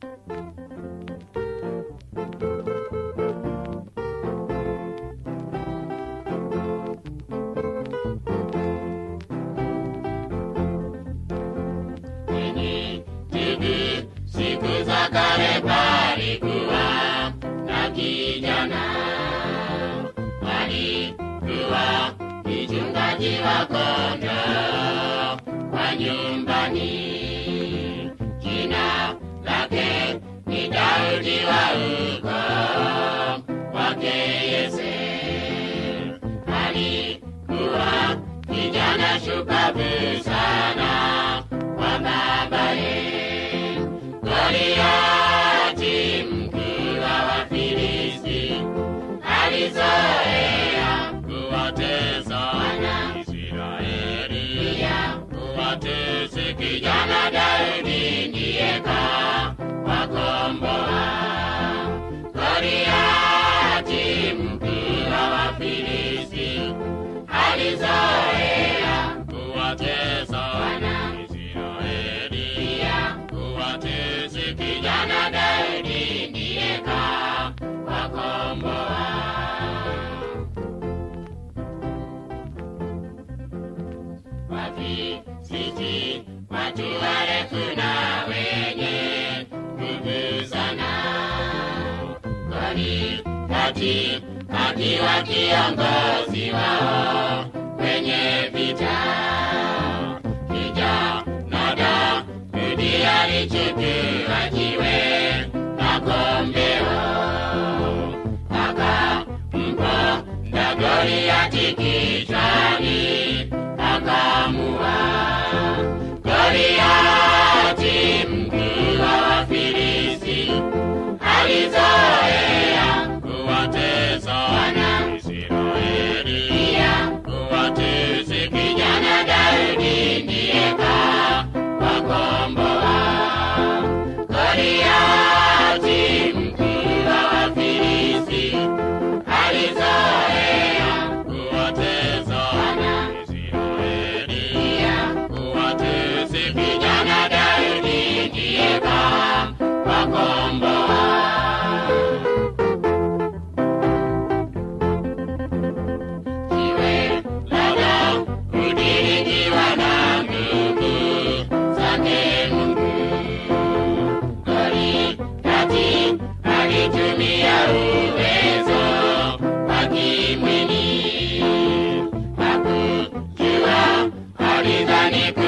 Kwenye TV siku za kale palikuwa na kijana alikuwa mchungaji wa kondoo kwa nyumbani. Jina lake ni Daudi wa ukoo wake Yese. Alikuwa kijana shupavu sana kwa babaye. Goliati mkuu wa Wafilisti alizoea kuwatesa wana Israeli, pia kuwatesa kijana Daudi ndiye kawakomboa. Goliati mkuu wa Wafilisti alizoea kuwatesa wana Israeli, pia kuwatesa kijana Daudi ndiye kawakomboa. Wafilisti watu warefu na wenye nguvu sana. Goliati akiwa kiongozi wao kwenye vita. Kijana Daudi alichukua jiwe na kombeo akamponda Goliati kichwani akamua. Goliati mkuu wa Wafilisti alizoea kuwatesa wana Israeli, pia kuwatesa kijana Daudi ndiye kawakomboa. Goliati mkuu wa Wafilisti alizoea kuwatesa wana Israeli, pia kuwatesa kijana Daudi ndiye kawakomboa. Jiwe la Daudi likiwa na nguvu zake Mungu. Goliati alitumia uwezo wa kimwili, hakujua alidhani